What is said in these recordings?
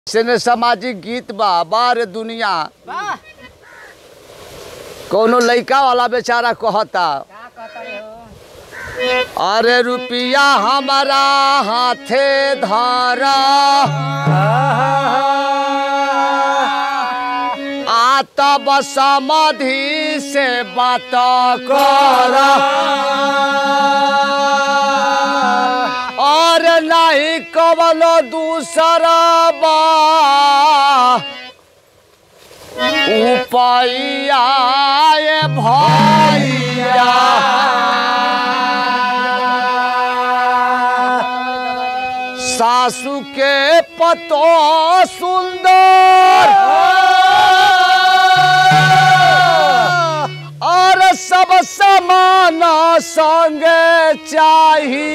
से सामाजिक गीत बा बार दुनिया वाह कौनो लइका वाला बेचारा कहता का कहता हो अरे रुपिया हमारा हाथे धरा आ तब समाधि से बात कर और नहीं कवलो दूसरा बा उपाया ये भैया सासू के पतो सुंदर और सब समान संगे चाही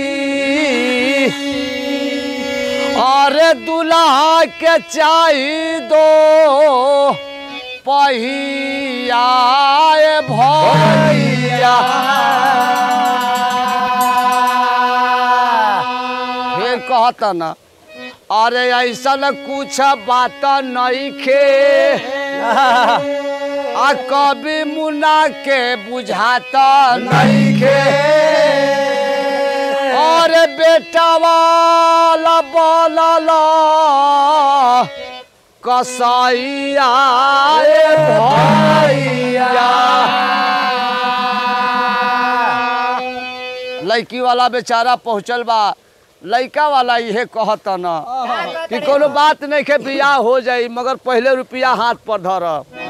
और दुल्हा के चाही दो पहिया ए भैया फिर कहता ना अरे ऐसा कुछ बात नहीं खे आ कभी मुना के बुझाता नहीं खे और बेटा वाला बोलला कसैया ए भैया लड़की वाला बेचारा पहुँचल बा लड़का वाला इहे कहता न कि कोनो बात नहीं के बियाह हो जाई मगर पहले रुपया हाथ पर धर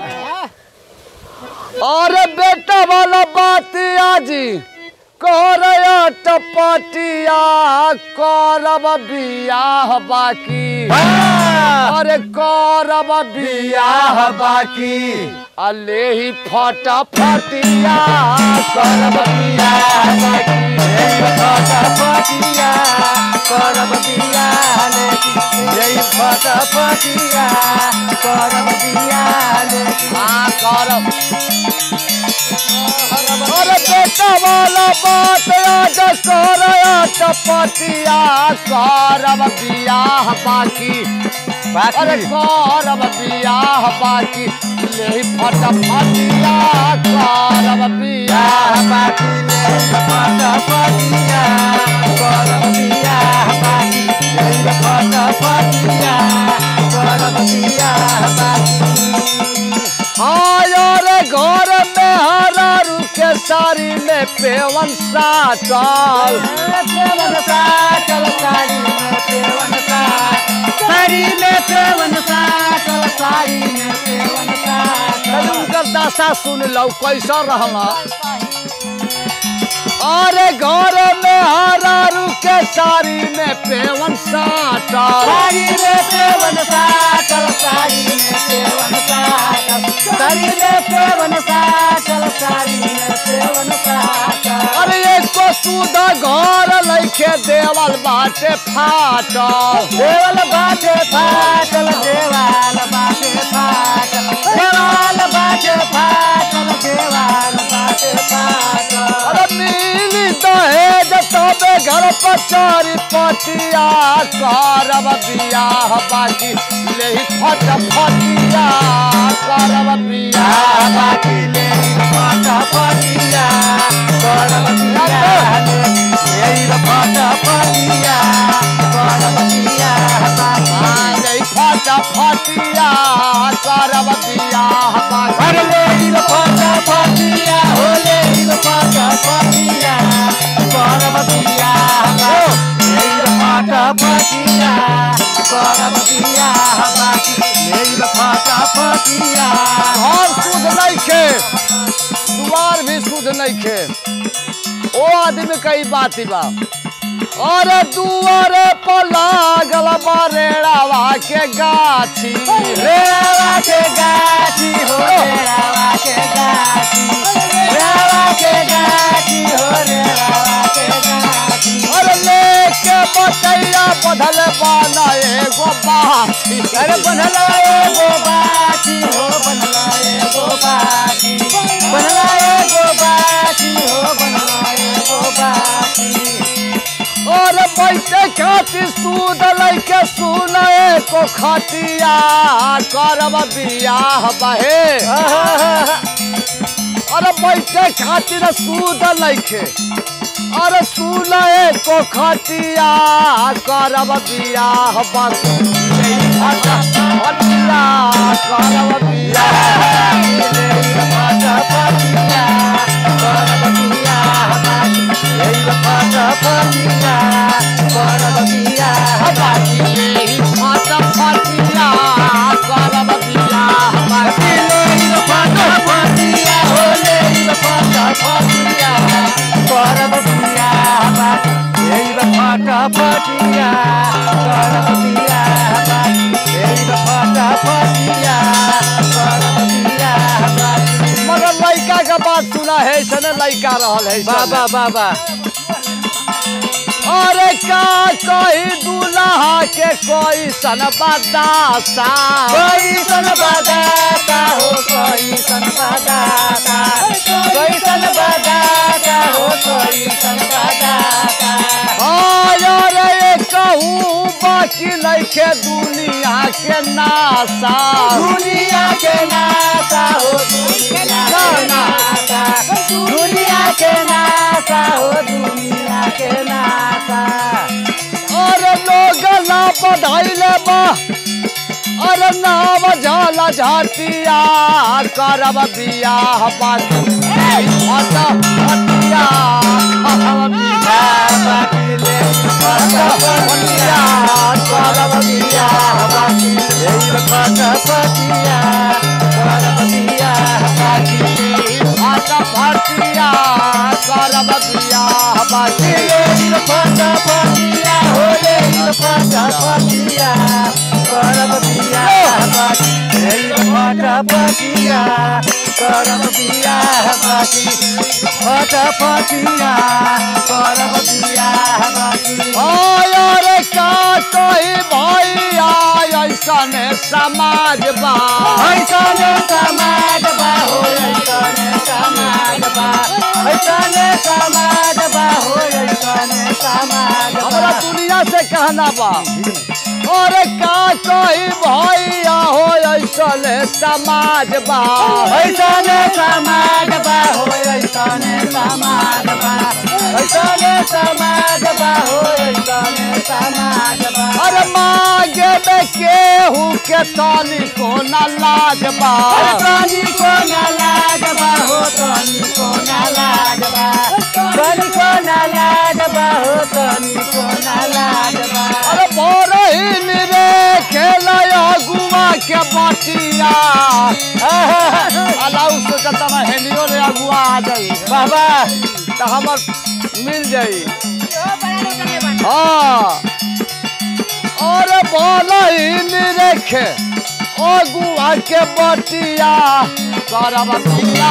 और बेटा वाला बात आजी कर टपटिया करब बियाह बाकी अरे करब बियाह बाकी अले ही फटा फटिया करब बियाह बाकी फटफटिया करब बियाने जय फटफटिया करब बियाने हाँ करब अरे बेटा वाला बात आज कर टपटिया करब बियाह बाकी अरे करब बियाह बाकी ले फट फटिया करब बियाह बाकी ले फटफटिया करब बियाह बाकी जय फटफटिया करब बियाह बाकी आयर घर में हरा रुके साड़ी में पेवन साटल पेवन साटल साड़ी में पेवन साटल साड़ी में पेवन साटल साड़ी में पेवन साटल उनकर दशा सुन लो कैसा रहला अरे घर में हरा रुके साड़ी में पेवन साटल साड़ी में पेवन साटल साड़ी में पेवन साटल साड़ी में पेवन साटल साड़ी में पेवन साटल अरे एको सुधा घर लैखे देवल बाटे फाटल देवल बाटे फाटल देवाल बाटे फाटल देवाल बाटे फाटल देवाल बाटे फाटल अरे मिली दहेज तबे घर पर चारी पटिया करब बियाह बाकी ले फट फटिया करब बियाह बाकी ले फटफटिया करब बियाह ले फटफटिया करब बियाह बाकी हाँ, ले फट फटिया करब बियाह बाकी अरे ले फटफटिया हो ले फटफटिया करब बियाह बाकी ले फटफटिया करब बियाह बाकी ले फटफटिया घर शुद्ध नइखे दुआर भी शुद्ध नइखे ओ आदमी कई बात बा अरे दुआरे पर लागल बा रेड़ावा के गाछी रेवा के गाछी हो रेवा के गाछी रेवा के गाछी हो रेवा के गाछी अरे लेके बटैया बधल बाना एगो बाछी अरे बनला एगो बाछी हो बनला एगो बाछी बनला एगो बाछी हो बनला एगो बाछी और बैठे खातिर खातिर सूद लैके सुने को खटिया करब बियाह बहे अरे बैठे खातिर सूद लैके अरे सुने को खटिया करब बियाह बहे खटिया करब बियाह फट फटिया करब बियाह बहे फटिया करब बियाह बाकी फटिया करब बियाह बाकी मगर लड़का के बात सुना है सने लड़का रहल है बाबा बाबा अरे का कोई दूल्हा के कोई सन बदासा कोई सन बदाता हो कोई सन बदाता कोई सन बदाता हो कोई सन बदाता अरे ये कहूँ बाकी लैके दुनिया के नासा दुनिया के नाता हो दुनिया के नाता दुनिया के नाता हो दुनिया के नाता अरे लोग ना बधाइले बा अरे नाम झाला झाटिया करब बियाह बाकी फट फटिया करब बियाह फट फटिया करब बियाह बाकी करब बियाह बाकी फट फटिया करब बियाह बाकी अरे का कही भैया ऐसन समाज बा ऐसने समाज बा हो ऐसने समाज बा ऐसने समाज बा हो ऐसने समाज हमरा बा दुनिया से कहना बा अरे का कही भैया हो ऐसन समाज बा ऐसने समाज बा हो ऐसने समाज बा ऐसने समाज बा हो ऐसने समाज बा अरे मागे में केहू के ताली को न लाज बा अरे तनी को ना लाज बा हो तनी को ना लाज बा तनी को ना लाज बा हो तनी को ना लाज बा अरे बोरहिन रे खेलया गुआ के बटिया अलाउ सोचता ना हेलियो रे अगुआ आ जाई बाबा तो हमर मिल जाई हाँ अरे बोलहिन रेखे अगुआ के बटिया करब बिया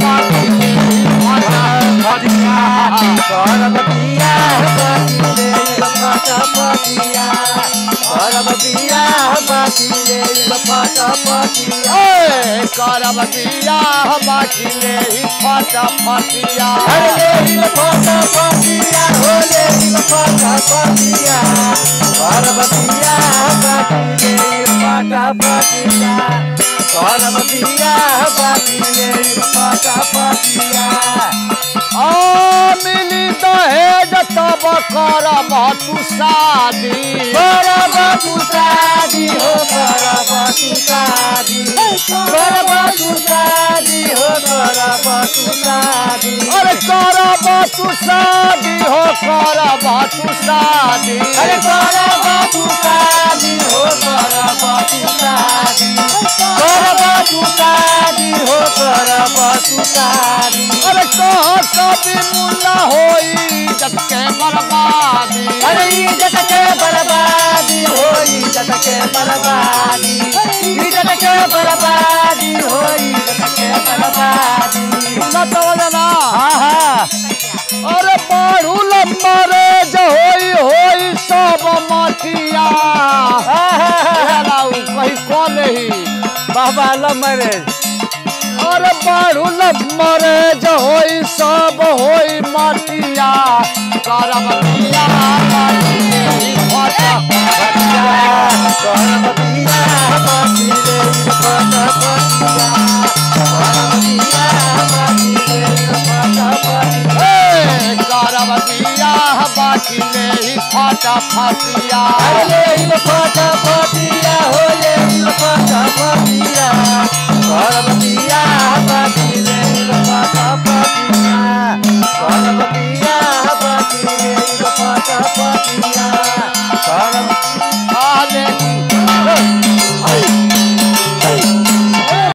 करब बियाह बाकी ले लपट पटिया करब बियाह बाकी ले लपट पटिया ए, करब बिया बाकी ले फट फटिया अरे ले लपट पटिया हो ले लपट पटिया करब बियाह बाकी ले लपट पटिया करब बियाह बाकी ले लपट पटिया आ मिली दहेज तब करब तू शादी करब तू शादी हो करब तू शादी करब तू शादी हो करब तू शादी अरे करब तू शादी हो करब तू शादी अरे करब तू शादी हो करब तू शादी करब तू शादी हो करब तू शादी अरे कह कभी मुल्ला होई जब के बर्बादी अरे इज्जत के बर्बादी हो इज्जत के बर्बादी इज्जत के बर्बादी हो इज्जत के बर्बादी न तो ना आहा अरे बाढ़ू लंबा रे जो होई होई सब मटिया आहा लाऊ कहीं कौन ही बाबा लव मैरिज और बाढ़ुल मरे जो होई सब होई माटिया करब बिया बाटी लेही फटा फटिया हे करब बिया बाटी लेही फटा फटिया अरे फटा फटिया हो ले फटा